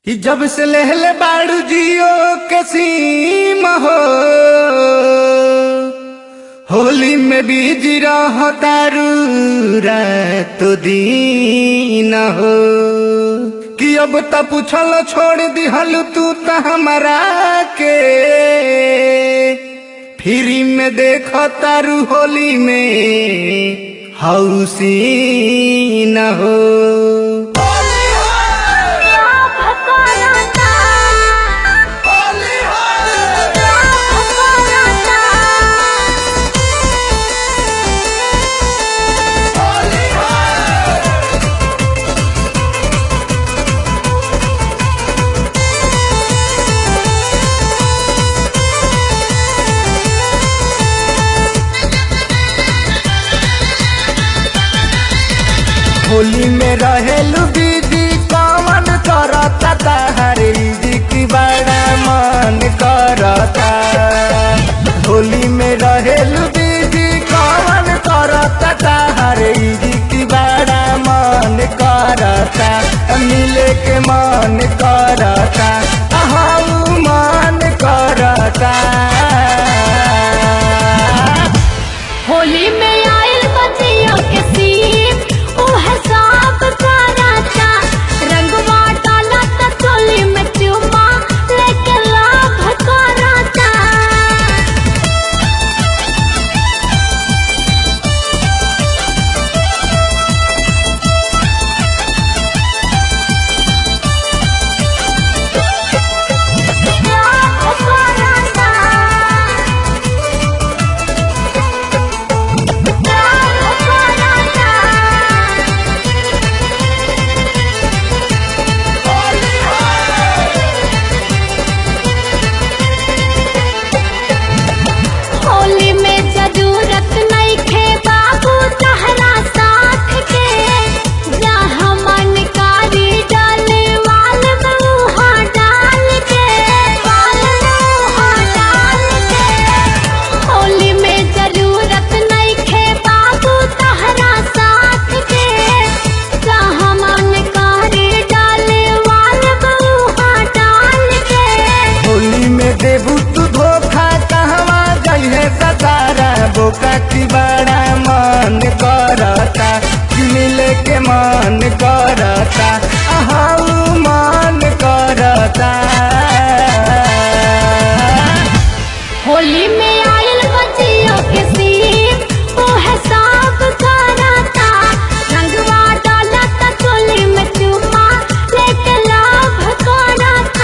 कि जब से लेहले बाड़ू जियो के सीम हो होली में बीजी रहो तारू रात दिन हो कि अब त पूछल छोड़ दिहल तू त हमारा के फ्री में देख तारू होली में हौसी न हो होली में रहेलू दीदी कौन करता ताहरी जी की बड़ा मन करता होली में रहेलू दीदी कौन करता ताहरी जी की बड़ा मन करता मिले के मन करता हाँ मन करता होली में आयल बतिया के सीन ओह साफ कराता रंगवा डाला त चोली में चुमा लेके लाभ कराता लाभ कराता होली में जरूरत नहीं खे बाबू तहरा साथ के जहाँ मन कारी डाले वाल मुहा डाल के वाल मुहा डाल के होली में जरूरत नहीं खे बाबू तहरा साथ के जहाँ मन कारी डाले वाल मुहा डाल के होली में देबू तू धोखा कहवा जइहे सतारा बोका की बड़ा मन करता कि मिले के मन करता अहाऊ मन करता होली में आयल बचियों के सीन ओह साफ कराता रंगवा डाला त चोली में चुमा लेके लाभ कराता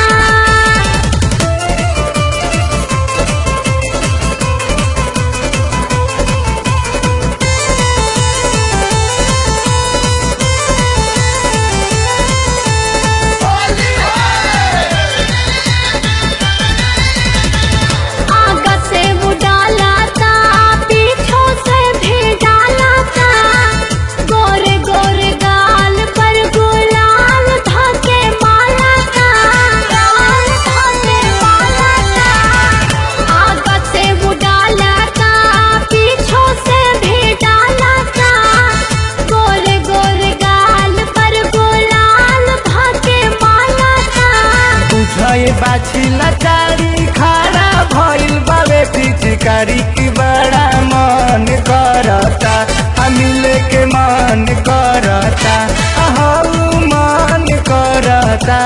आगा से वो डाला था पीछों से भी डाला था गोरे गोरे गाल पर गुलाल धाके माला था गाल धाके माला था आगा से वो डाला था पीछों से भी डाला था गोरे गोरे गाल पर गुलाल धाके माला था बुझे बाछी लाचारी खारा भइल बावे पिचकारी की बड़ा मन करता आ मिले के मन करता अहाऊ मन करता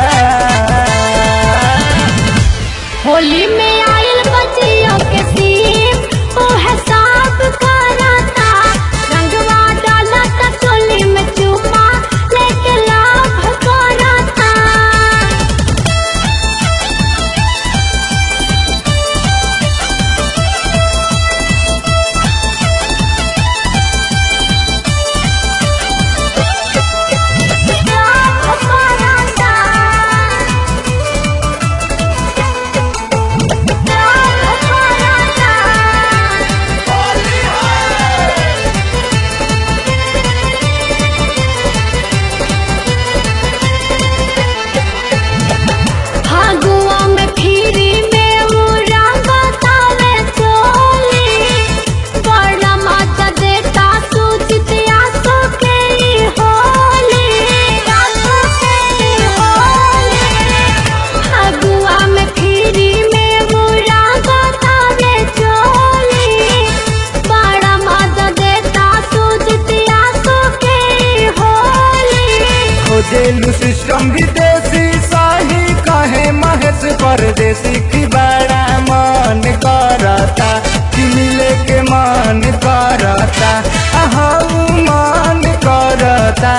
होली में आयल बचियों के सीन ओह साफ कराता रंगवा डाला त चोली में चुमा लेके लाभ कराता विदेशी शाही कहे महेश परदेसी की बड़ा मन करता कि मिले के मन करता आहू मन करता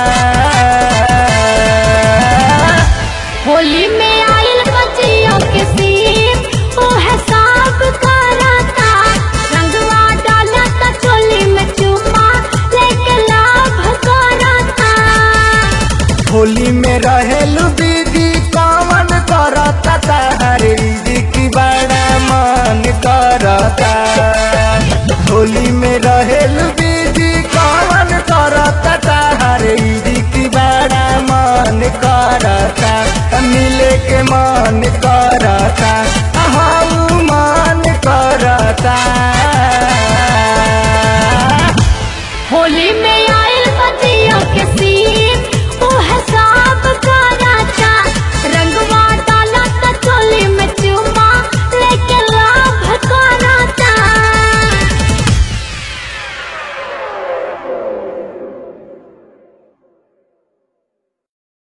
होली में आयल बचियों के सीप ओ है साब कराता रंगवा डाला ता चोली में चुमा लेके लाभ कराता होली में रहेलू दीदी कौन करता तारे दीदी की बड़ा मन करता होली में रहेलू दीदी कौन करता तारे दीदी की बड़ा मन करता मिले के मन करता हाँ मन करता होली में